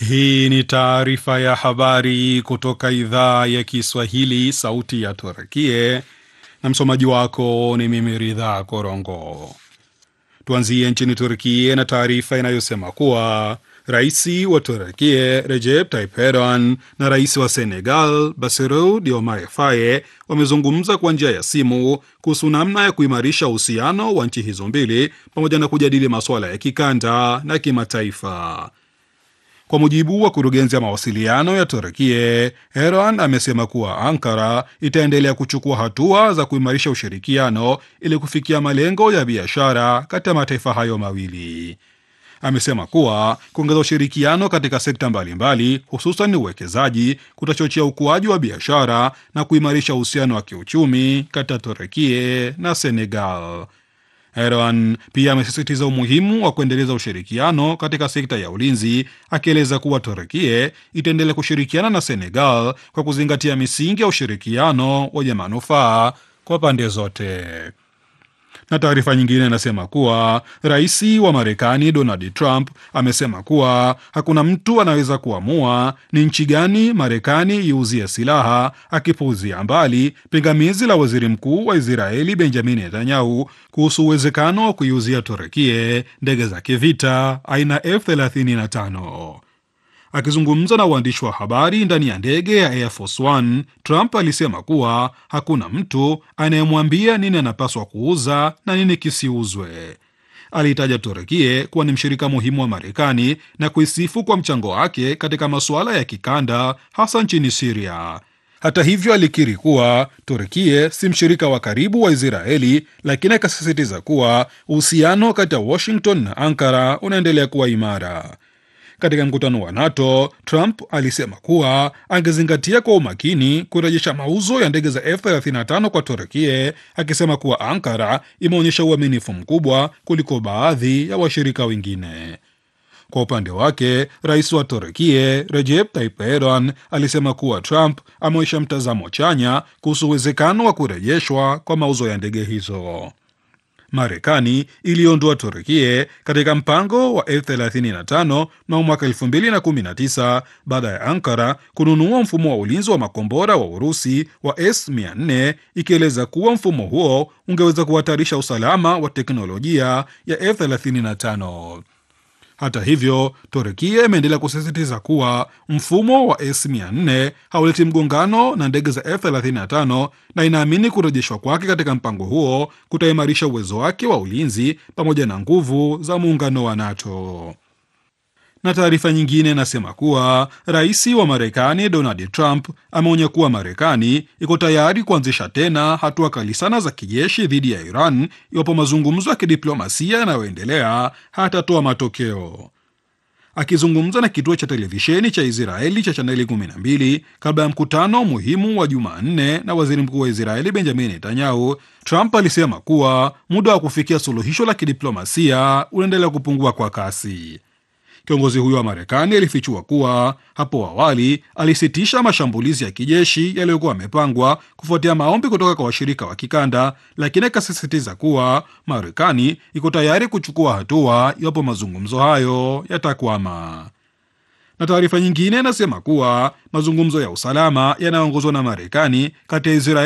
Hii ni taarifa ya habari kutoka idhaa ya Kiswahili, sauti ya Turkie, na msomaji wako ni mimi Ridha Korongo. Tuanzie nchini Turkie na taarifa inayosema kuwa rais wa Turkie Recep Tayyip Erdogan na rais wa Senegal Bassirou Diomaye Faye wamezungumza kwa njia ya simu kuhusu namna ya kuimarisha uhusiano wa nchi hizo mbili pamoja na kujadili masuala ya kikanda na kimataifa. Kwa mujibu wa kurugenzi ya mawasiliano ya Turkie, Erdogan amesema kuwa Ankara itaendelea kuchukua hatua za kuimarisha ushirikiano ili kufikia malengo ya biashara kati ya mataifa hayo mawili. Amesema kuwa kuongeza ushirikiano katika sekta mbalimbali, hususan uwekezaji, kutachochea ukuaji wa biashara na kuimarisha uhusiano wa kiuchumi kati ya Turkie na Senegal. Erdogan pia amesisitiza umuhimu wa kuendeleza ushirikiano katika sekta ya ulinzi, akieleza kuwa Turkie itaendelea kushirikiana na Senegal kwa kuzingatia misingi ya ushirikiano wenye manufaa kwa pande zote. Na taarifa nyingine inasema kuwa rais wa Marekani Donald Trump amesema kuwa hakuna mtu anaweza kuamua ni nchi gani Marekani iuzie silaha, akipuuzia mbali pingamizi la waziri mkuu wa Israeli Benjamin Netanyahu kuhusu uwezekano wa kuiuzia Turekie ndege za kivita aina F35. Akizungumza na waandishi wa habari ndani ya ndege ya Air Force One, Trump alisema kuwa hakuna mtu anayemwambia nini anapaswa kuuza na nini kisiuzwe. Aliitaja Turekie kuwa ni mshirika muhimu wa Marekani na kuisifu kwa mchango wake katika masuala ya kikanda, hasa nchini Siria. Hata hivyo, alikiri kuwa Turkie si mshirika wa karibu wa Israeli, lakini akasisitiza kuwa uhusiano kati ya Washington na Ankara unaendelea kuwa imara. Katika mkutano wa NATO, Trump alisema kuwa angezingatia kwa umakini kurejesha mauzo ya ndege za F35 kwa Turkie, akisema kuwa Ankara imeonyesha uaminifu mkubwa kuliko baadhi ya washirika wengine. Kwa upande wake, rais wa Turkie Recep Tayyip Erdogan alisema kuwa Trump ameonyesha mtazamo chanya kuhusu uwezekano wa kurejeshwa kwa mauzo ya ndege hizo. Marekani iliondoa Turkie katika mpango wa F35 mnamo mwaka 2019 baada ya Ankara kununua mfumo wa ulinzi wa makombora wa Urusi wa S400 ikieleza kuwa mfumo huo ungeweza kuhatarisha usalama wa teknolojia ya F35. Hata hivyo, Turkia imeendelea kusisitiza kuwa mfumo wa S400 hauleti mgongano na ndege za F35 na inaamini kurejeshwa kwake katika mpango huo kutaimarisha uwezo wake wa ulinzi pamoja na nguvu za muungano wa NATO. Na taarifa nyingine inasema kuwa rais wa Marekani Donald Trump ameonya kuwa Marekani iko tayari kuanzisha tena hatua kali sana za kijeshi dhidi ya Iran iwapo mazungumzo ya kidiplomasia yanayoendelea hatatoa matokeo. Akizungumza na kituo cha televisheni cha Israeli cha chaneli 12 kabla ya mkutano muhimu wa Jumanne na waziri mkuu wa Israeli Benjamin Netanyahu, Trump alisema kuwa muda wa kufikia suluhisho la kidiplomasia unaendelea kupungua kwa kasi. Kiongozi huyo wa Marekani alifichua kuwa hapo awali alisitisha mashambulizi ya kijeshi yaliyokuwa yamepangwa kufuatia maombi kutoka kwa washirika wa kikanda, lakini akasisitiza kuwa Marekani iko tayari kuchukua hatua iwapo mazungumzo hayo yatakwama. Na taarifa nyingine inasema kuwa mazungumzo ya usalama yanayoongozwa na Marekani kati ya Israeli